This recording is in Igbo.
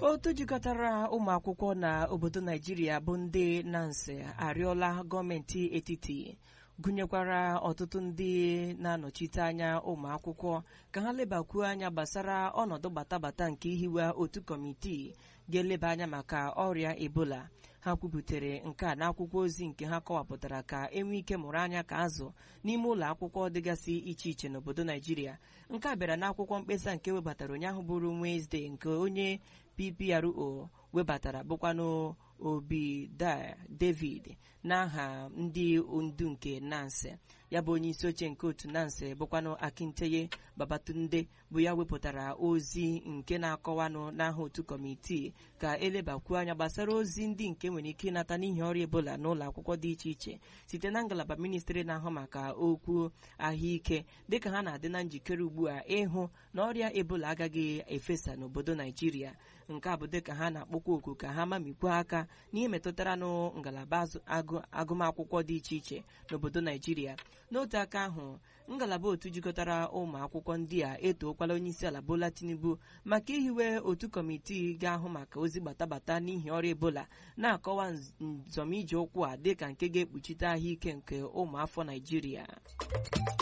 otu jikọtara ụmụ akwụkwọ na obodo naijiria bụ ndị nansi arịọla gọọmenti etiti gụnyekwara ọtụtụ ndị na-anọchite anya ụmụ akwụkwọ ka ha lebakwuo anya gbasara ọnọdụ batabata nke ihiwe otu kọmitii ga-eleba anya maka ọrịa ebola ha kwubutere nke a n'akwụkwọ ozi nke ha kọwapụtara ka enwee ike mụrụ anya ka azụ n'ime ụlọ akwụkwọ dịgasị iche iche n'obodo naijiria nke a bịara n'akwụkwọ mkpesa nke webatara ụnyaahụ bụrụ Wenesde nke onye PPRO webatara bụkwanụ obi David n'aha ndị ndu nke nansi ya bụ onye isi oche nke otu nansi bụkwanụ Akinteye Babatunde bụ ya wepụtara ozi nke na-akọwanụ n'aha otu kọmitii ka elebakwuo anya gbasara ozi ndị nke nwere ike ịnata n'ihi ọrịa ebola n'ụlọ akwụkwọ dị iche iche site na ngalaba ministri na-ahụ maka okwu ahụike dịka ha na-adị na njikere ugbu a ịhụ na ọrịa ebola agaghị efesa n'obodo naijiria nke a bụ dịka ha na-akpọkwa oku ka ha mamikwa aka n'ihe metụtara nụ ngalaba agụmakwụkwọ dị iche iche n'obodo naijiria n'otu aka ahụ ngalaba otu jikọtara ụmụ akwụkwọ ndị a etookwala onyeisiala Bola Tinubu maka ihiwe otu kọmitii ga-ahụ maka ozi gbatabata n'ihi ọrịa ebola na-akọwa nzọmije ụkwụ a dịka nke ga-ekpuchite ahụike nke ụmụafọ naijiria